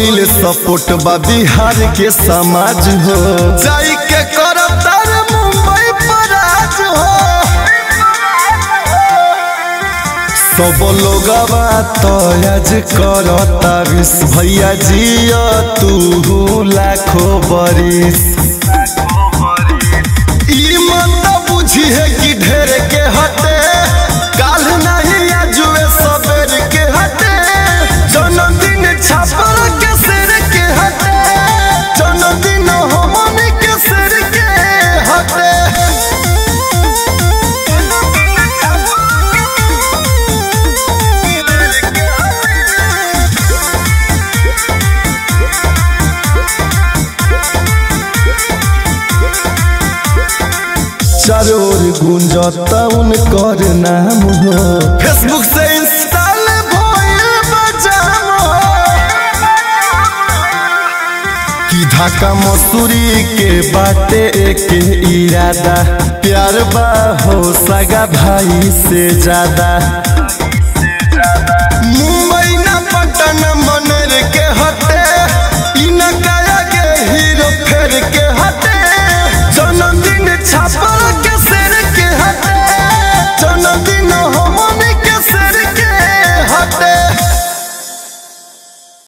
कइले सपोर्ट बा बिहार के समाज हो जाई के करतार मुंबई पर आज हो सब लोगवा तो आज करता विश भैया जिया तू लाखो बरिस ई मत बुझी है कि ढेर के हटे काल नहीं आजुए सबेर के हटे जन्मदिन छापर के सिर के हटे जन्मदिन हमन के सिर के हटे चारों ओर गूंजता उनकर नाम हो फेसबुक से इंस्टॉल भइल बजाम हो कि धाका मसूरी के बाटे एक इरादा प्यार बा हो सगा भाई से ज्यादा